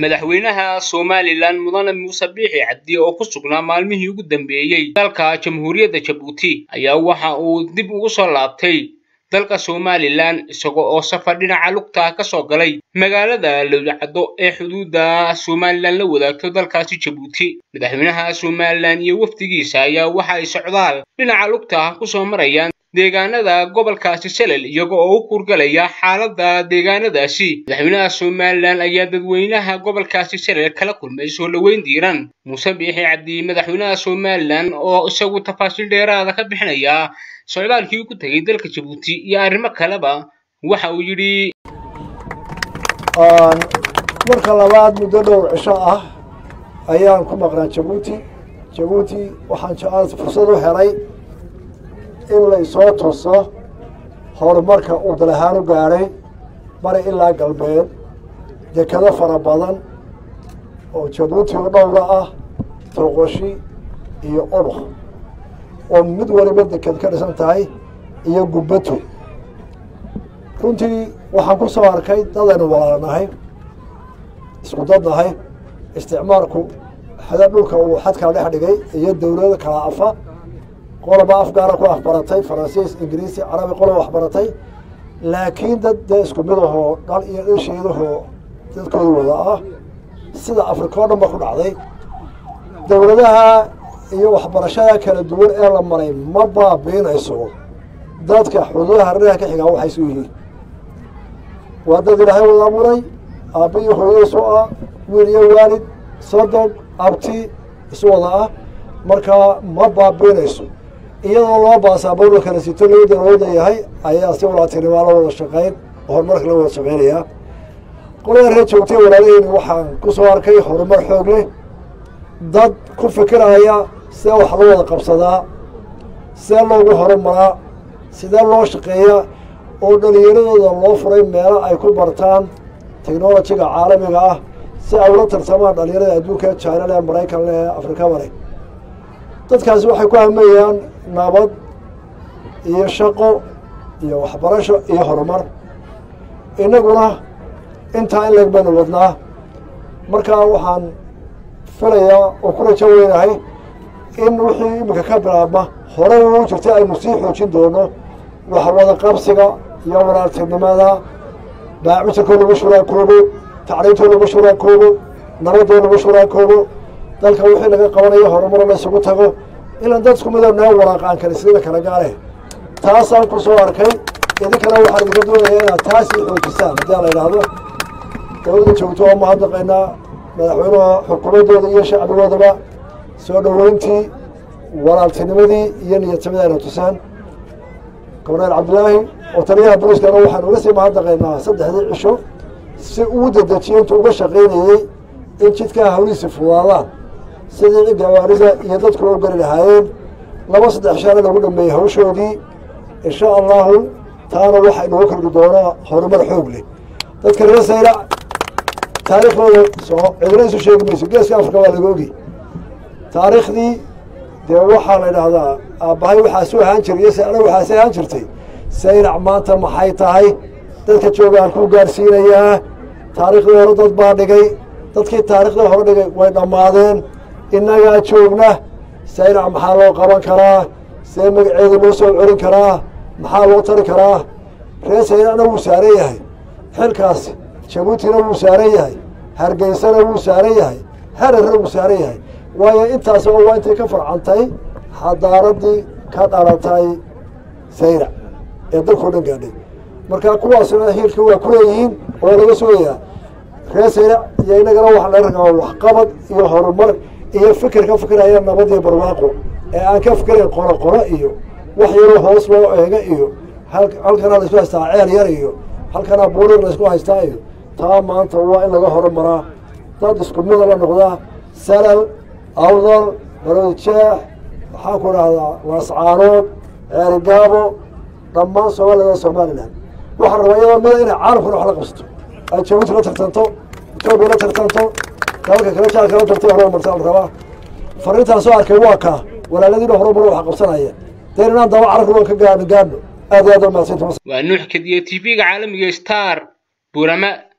madaxweynaha somalilan mudane muuse biixi cabdi oo ku sugnaa maalmihii ugu dambeeyey dalka jamhuuriyadda jabuuti ayaa waxa uu dib ugu soo laabtay dalka somalilan isaga oo safar dhinaca lugta ka soo galay magaalada lowlacaddo ee xuduudda somalilan la wadaagto dalkaasi jabuuti madaxweynaha somalilan iyo wafdigiisa ayaa waxa ay socdaal dhinaca lugta kusoo marayaan deegaanada gobolkaasi salel iyaga oo u kurgalaya xaaladda deegaanadaasi madaxweynaha somalilan ayaa dadweynaha gobolkaasi salel kala kulmay soo dhoweyn diiran muuse biixi cabdi madaxweynaha somalilan oo isagu tafaasiil dheeraada ka bixinaya socdaalkii ku tegay dalka jabuuti iyo arrimo kaleba waxa uu yidhi marka labaad muddo dhowr cisho ah ayaan ku maqnaa jabuuti jabuuti waxaan jecel fursad u helay in laysoo tuso horumarka uu dal ahaan u gaadhay bari ilaa galbeed dekado fara badan oo jabuuti oo dhowra ah toqoshi iyo ubaq oo mid waliba deked ka dhisan tahay iyo gubbato runtii waxaan ku soo arkay dadaynu walaalanahay isku dad nahay isticmaalku xada dhulka uu xadkala dhex dhigay iyo dowlada kala afa qoloba afgaara ku afbaratay faransiis ingiriisi carabi qoloba waxbaratay laakiin dad dee isku mid ahoo dhal iyo dhasheedahoo dadkooda wada ah sida afrika oo dhan ba ku dhacday dowladaha iyo waxbarashada kala duwan ee la maray ma baabiinayso dadka xuduudaha hareeraha ka xigaa waxay isu yihiin waa dad ilaahay wada abuuray aabba iyo hooyadiisu ah wiil iyo waalid sodon abti isu wada ah markaa ma baabiinayso iyadoo loo baasaabowla kala sito loo dalooda yahay ayaa si walaatinimaa la wada shaqayn horumarka la wada shaqaynayaa qolada reer joogtay walaalaheyni waxaan ku soo arkay horumar xoog leh dad ku fikiraya see wax loo wada qabsadaa see loogu horumaraa sidee loo shaqeeyaa oo dhalinyaradooda loo furay meelo ay ku bartaan technolojiga caalamiga ah si ay ula tartamaan dhalinyarada adduunka china leh maraykan leh afrika male dadkaasi waxay ku hamayaan nabad iyo shaqo iyo waxbarasho iyo horumar innaguna intaa in leeg baynu wadnaa markaa waxaan filayaa oo ku rajo weynahay in wixii iminka ka bilaabma horey uu jirtay aynu sii xoojin doono waxwada qabsiga iyo walaaltinimada baacutirkoo lagu shuraakoobo tacriintoo lagu shuraakoobo nabadoo lagu shuraakoobo dalka wixii laga qabanayo horumaro la isugu tago ilan dad isku midoo noo waraaqaan kale sida kala gaale taasaan ku soo arkay idinkana waxaan idinka doonayaa inaad taasii xoojisaan haddii la idhaahdo dowladda joogto oo mahadnaqaynaa madaxweynaha xukuumaddooda iyo shacbigoodaba soo dhoweyntii walaaltinimadii iyo niyadsamada ayna tusaan gobneel cabdilaahi oo taliyaha booliskana waxaan uga sii mahadnaqaynaa saddexdii cisho si uu dedejiyo intuu uga shaqaynayey in jidkaa hawlihiisi fudaadaan sidii gawaarida iyo dadku u gari lahaayeen laba saddex shaana lagu dhameeyey hawshoodii insha allahu taana waxa inoogu kordhi doonaa horumar xoog leh dadka reer saylac taariikhdooda soo cidina isu sheegi mayso geeska afrika waa laga ogi taariikhdii dee waxaa la idhaahdaa aabbahay waxaasu ahaan jiray iyo sayla waxaasi ahaan jirtay saylac maanta maxay tahay dadka joogaan ku gaarsiinayaa taariikhdii hore dad baa dhigay dadkii taariikhdii hore dhigay way dhammaadeen innagaa joogna saylac maxaa loo qaban karaa see magaceeda loo soo celin karaa maxaa loo tari karaa reer saylacna wuu saaran yahay xilkaas jabuutina wuu saaran yahay hargeysana wuu saaran yahay hararna wuu saaran yahay waayo intaas oo waa intay ka farcantay xadaaradii ka dhalatay saylac ee dalkao dhan gaadhay marka kuwaasna hiilka waa ku leeyihiin oo laga sugayaa reer saylac iyo inagana waxa laga rabaa waxqabad iyo horumar iyo fikir ka fikiraya nabad iyo barwaaqo ee aan ka fikirayn qoro qoro iyo wax yaroo hoos loo eega iyo halkanaa laisku haystaa ceel yar iyo halkanaa buurir laysku haystaa iyo taa maanta waa in laga horumaraa dad isku mida la noqdaa salal awdal barojeex maxaan ku dhahdaa laascaanood ceerigaabo dhammaan soomaalida somalilan waxaan rabaa iyadoo mida inay caalamkuna wax la qabsato ay jabuuti la tartanto etoobiya la tartanto dalalka kale jaalka la tartay horumarta la rabaa fariintaan soo arkay waa kaa walaaladiina horumar wax qabsanaya deen inaan daba carabka waan ka gaadho gaadho aad iyo aad waa mahadsantahay waa nuux kadiye tv-ga caalamiga star burama